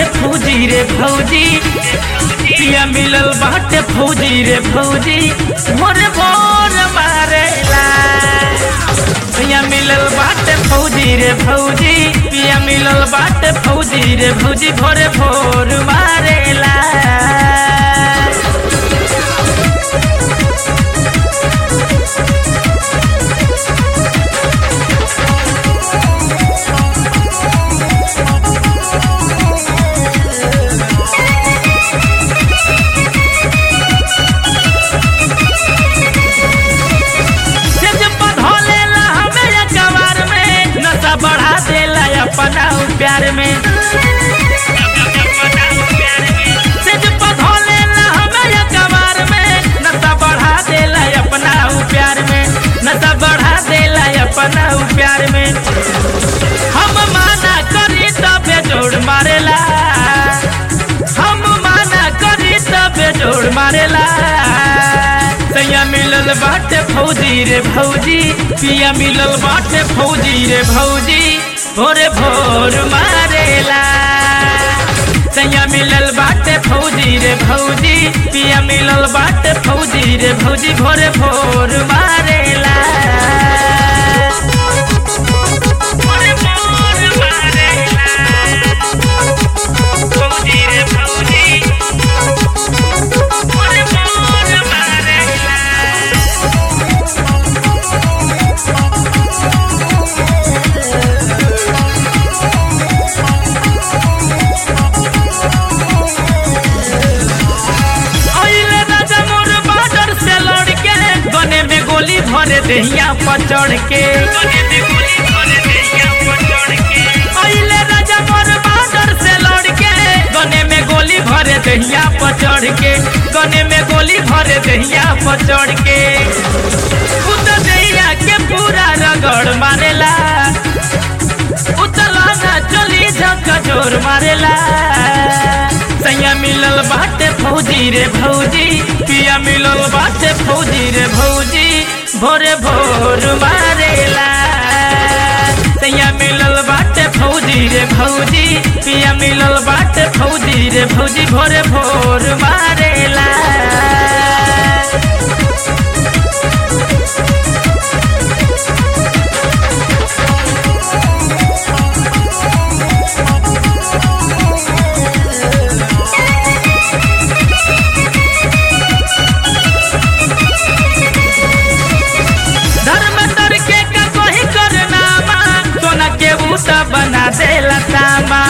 बाटे फौजी रे फौजी पिया मिलल बाटे फौजी रे फौजी मोरे भोर मारेला पिया मिलल बाटे फौजी रे फौजी पिया मिलल बाटे फौजी रे फौजी भोरे भोर मारेला सेज पधौलेला हमें अखबार में नशा बढ़ा देला अपना प्यार में सेज पधौलेला हमें अखबार में नशा बढ़ा देला अपना प्यार में नशा बढ़ा देला अपना प्यार में हम माना करी तबे जोड़ मारेला हम माना करी तबे जोड़ मारेला सैया मिलल बाटे फौजी रे भौजी पिया मिलल बाटे फौजी रे भौजी भोरे भोर मारेला सैया मिलल बाटे फौजी रे भौजी पिया मिलल बाटे फौजी रे भौजी भोरे भोर मारेला भोरे भोर मारेला फौजी रे फौजी भोरे भोर मारेला अइले राजा मोर बॉर्डर से लड़ के गने में गोली भरे देहिया पर चढ़ के अइले राजा मोर बॉर्डर से लड़ के गने में गोली भरे देहिया पर चढ़ के गने में गोली भरे देहिया पर चढ़ के उत देहिया के पूरा रगड़ मारेला उतला ना चली झक जोर मारेला सैया मिलल बाटे फौजी रे भौजी पिया मिलल बाटे फौजी रे भौजी भोरे भोर मारेला सैया मिलल बाटे फौजी रे भौजी पिया मिलल बाटे फौजी रे भौजी भोरे भोर मारेला धर्म तर के का कोई करना सोना के बूटा बना देला सामा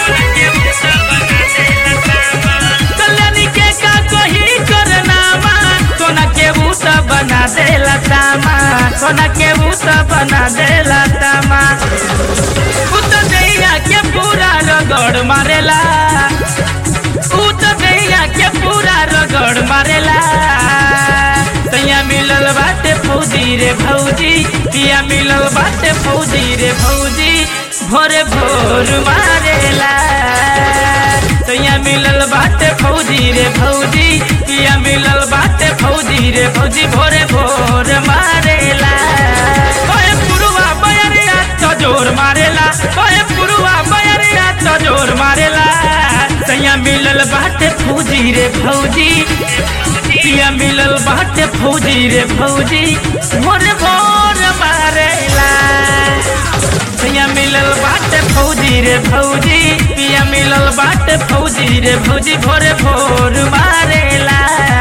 कल्याणी के का कोई करना सोना के बूटा बना देला सामा सोना के बूटा बना देला सामा उत दैया के पूरा रगड़ मारेला उत दैया के पूरा रगड़ मारेला तैया मिलल बाटे फौजी रे भौजी पिया मिलल बाटे फौजी रे भौजी भोरे भोर मारेला तैया मिलल बाटे फौजी रे भौजी पिया मिलल बाटे फौजी रे भौजी भोरे भोर मारेला ओए पुरुवा बयरिया तो जोर मारेला ओए पुरुवा बयरिया तो जोर मारेला तैया मिलल बाटे फौजी रे भौजी पिया मिलल बाटे फौजी रे भौजी मोरे भोर मारेला पिया मिलल बाटे फौजी रे भौजी पिया मिलल बाटे फौजी रे भौजी भोरे भोर मारेला